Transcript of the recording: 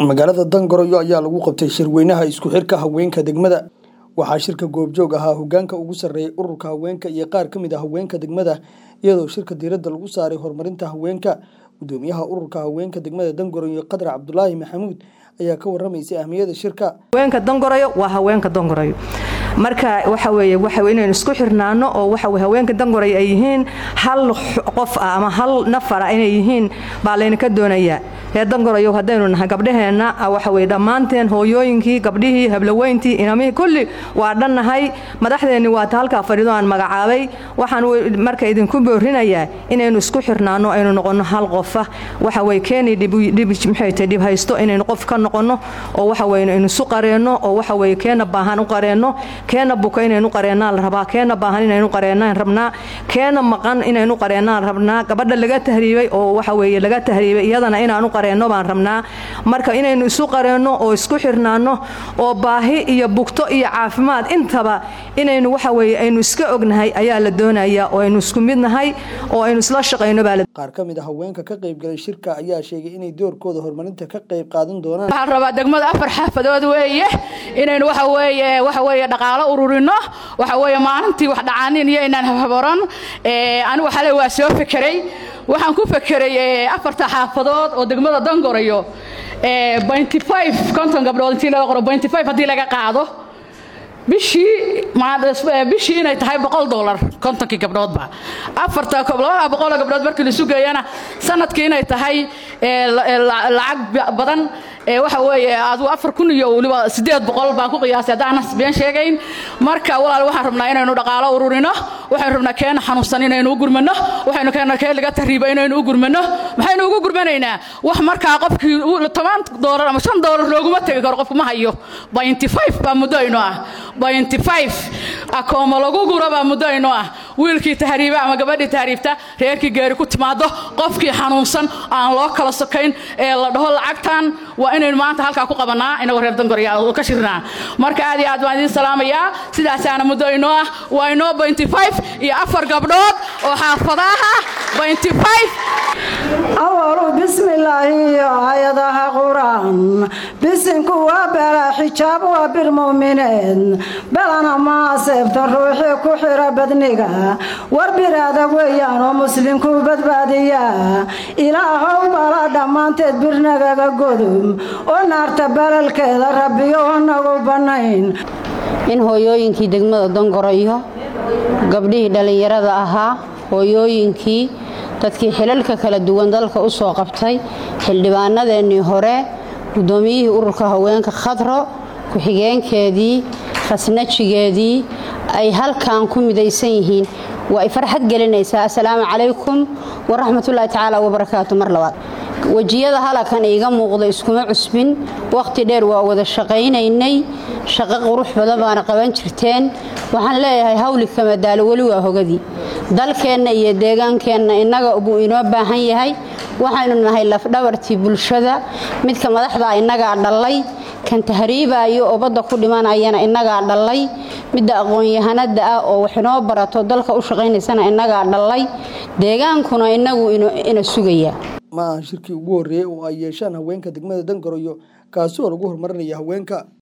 magaalada dangoroyo ayaa lagu qabtay shirweynaha isku xirka haweenka degmada waxaa shirka goobjoog ahaa hogaanka ugu sarreeyay ururka haweenka iyo qaar ka mid a haweenka degmada iyadoo shirka diiradda lagu saaray horumarinta haweenka gudoomiyaha ururka haweenka degmada dangoroyo qadar cabdulaahi maxamuud ayaa ka waramaysay ahmiyada shirka haweenka dangorayo waa haweenka dangorayo marka waxa weeye waxa inaynu isku xirnaano oo waxa weye haweenka dangorayo ay yihiin hal qof ah ama hal nafar ah inay yihiin baa laynaka doonayaa reer dangorayo haddaynu nahay gabdhaheenna waxa weye dhammaanteen hooyooyinkii gabdhihii hablaweyntii inamihii kulli waa dhannahay madaxdeenni waata halkaa fadhido aan magacaabay waxaan marka idinku boorinayaa inaynu isku xirnaano aynu noqonno hal qofa waxa weye keeni dhibmaxayta dhib haysto inaynu qof ka noqonno oo waxa weye aynu isu qareenno oo waxa weye keena baahan u qareenno keena buka inaynu qareennaan la rabaa keena baahan inaynu qareennaan rabnaa keena maqan inaynu qareennaan rabnaa gabadha laga tahriibay oo waxa weeye laga tahriibay iyadana inaanu qareenno baan rabnaa marka inaynu isu qareenno oo isku xirnaanno oo baahi iyo bugto iyo caafimaad intaba inaynu waxa weeye aynu iska ognahay ayaa la doonayaa oo aynu isku mid nahay oo aynu isla shaqayno baa qaar ka mid a haweenka ka qaybgalay shirka ayaa sheegay inay doorkooda horumarinta ka qayb qaadan doonaan waxaan rabaa degmada afar xaafadood weeye inaynu waxa weeye waxa weeye dhaqaalo ururino waxa weeye maalintii wax dhacaanin iyo inaan habhaboran anigu xalay waa soo fekeray waxaan ku fekeray afarta xaafadood oo degmada dangorayo binty five konton gabdhood intii laga qoro binty five haddii laga qaado bishii bishii inay tahay boqol dolar kontonkii gabdhoodba afarta labada boqoloo gabdhood markii laisu geeyana sanadkii inay tahay lacag badan waxa weeye adigu afar kun iyo weliba siddeed boqol baan ku qiyaasay haddaanan been sheegayn marka walaal waxaan rabnaa inaynu dhaqaalo ururino waxaynu rabnaa keena xanuunsan inaynu u gurmano waxaynu keena keen laga tahriiba inaynu u gurmano maxaynu ugu gurmanaynaa wax markaa qofkii toban doolar ama shan doolar looguma tegi karo qofku ma hayo binty five baa muddo aynu ah binty five akooma lagu guro baa muddo aynu ah wiilkii tahriiba ama gabadhii tahriibta reerkii geeri ku timaado qofkii xanuunsan aan loo kala sokayn ee la dhaho lacagtan waa inaynu maanta halkaa ku qabanaa inagoo reer dangorya ka shirnaa marka aad iyo aad baan idiin salaamayaa sidaasaana muddo inoo ah waa inoo binty five iyo afar gabdhood oo xaafadaha binty five awalu bismillaahi iyo aayadaha qur-aan bisinku waa bela xijaab waa bir mu'mineed belana maaseebta ruuxii ku xira badniga war bir adag weeyaan oo muslimku badbaadiya ilaahow bala dhammaanteed birnagaga godum oo naarta balalkeeda rabbiyo nagu bannayn in hooyooyinkii degmada dangorayo gabdhihii dhallinyarada ahaa hooyooyinkii dadkii xilalka kala duwan dalka u soo qabtay xildhibaanadeennii hore guddoomiyihii ururka haweenka khadro ku-xigeenkeedii khasnajigeedii ay halkan ku midaysan yihiin waa ay farxad gelinaysaa assalaamu calaykum waraxmatullaahi tacaala wabarakaatu mar labaad wejiyada halakan iiga muuqda iskuma cusbin wakhti dheer waa wada shaqaynaynay shaqo qurux badan baana qaban jirteen waxaan leeyahay hawli kama daalo weli waa hogadii dalkeenna iyo deegaankeenna innaga buu inoo baahan yahay waxaynu nahay lafdhabartii bulshada midka madaxdaa innagaa dhallay kan tahriibaayo oo badda ku dhimanayana innagaa dhallay midda aqoon-yahanada ah oo wax inoo barato dalka u shaqaynaysana innagaa dhallay deegaankuna innagu ina sugayaa ma aha shirkii ugu horreeyey oo ay yeeshaan haweenka degmada dangoroyo kaasi oo lagu horumarinaya haweenka